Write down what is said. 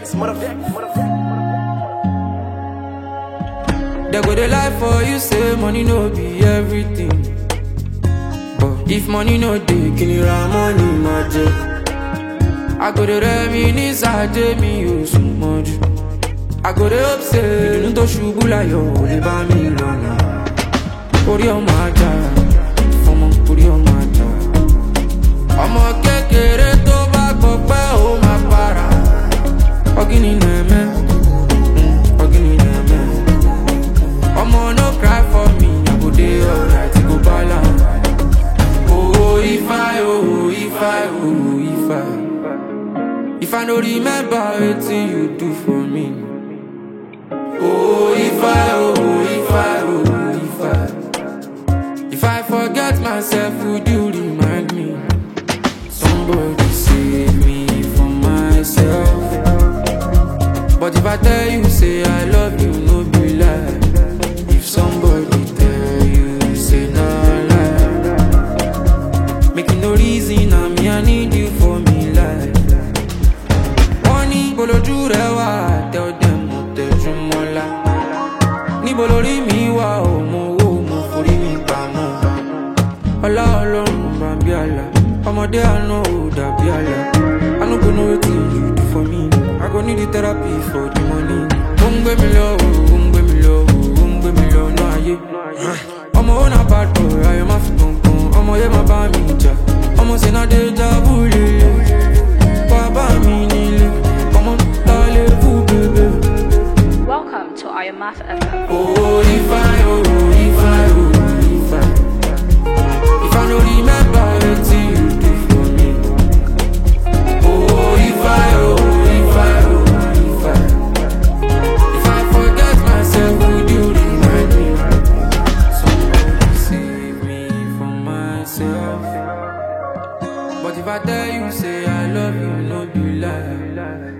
Dex, motherfucker. They go dey lie for you, say money no be everything. But if money no dey, kini ra money magic. I go dey reminisce ajé mi ò sùn mọ́jú. I go dey hope say ìdùnnú tó ṣubú láyọ̀ ò lè bá mi lọ́nà. Orí ọmọ ajá, fọmọ orí ọmọ ajá. Ọmọ kékeré tó bá gbọ́ pé ó máa para. Ọ̀gìnì nẹ̀mẹ́, mm, ọ̀gìnì nẹ̀mẹ́. Omo no cry for me, I go dey alright, go balance. Oh, if I, oh, if I, oh, if I, if I no remember wetin you do for me. Oh, if I, oh, if I, oh, if I, if I forget myself, would you remind me? Somebody save me from myself. But if I tell you, say I love you, no be lie. If somebody tell you, say no lie. Making no reason, I'm me, I need you for me life. Wọ́n ní bolójú rẹ̀ wá, tell them mo tẹ̀jú mọ́lá. Níbo lórí mi wà ó, mo wó, mo forí mi pamọ́. Ọlá ọlọ́run bá bí àlà, ọmọdé àná ò dàbí àlà. I no go know wetin you do for me. I go need the therapy for the money. Ó ń gbé mi lọ, ó ń gbé mi lọ, ó ń gbé mi lọ náà ayé. Ọmọ ó na bad boy, ayọ̀ má fi gbọ̀ngàn. Ọmọ yẹn má bá mi jà. Ọmọ sì náà dé jábúlé. Bàbá mi nílé. Ọmọ ta lè kú bèbè. Welcome to Ayamath FM. Oh, if I, oh, if I, oh, if I, if I no remember wetin you do for me. Oh, if I, oh, if I, oh, if I, if I forget myself, would you remind me? Somebody save me from myself. But if I tell you, say I love you, no be lie.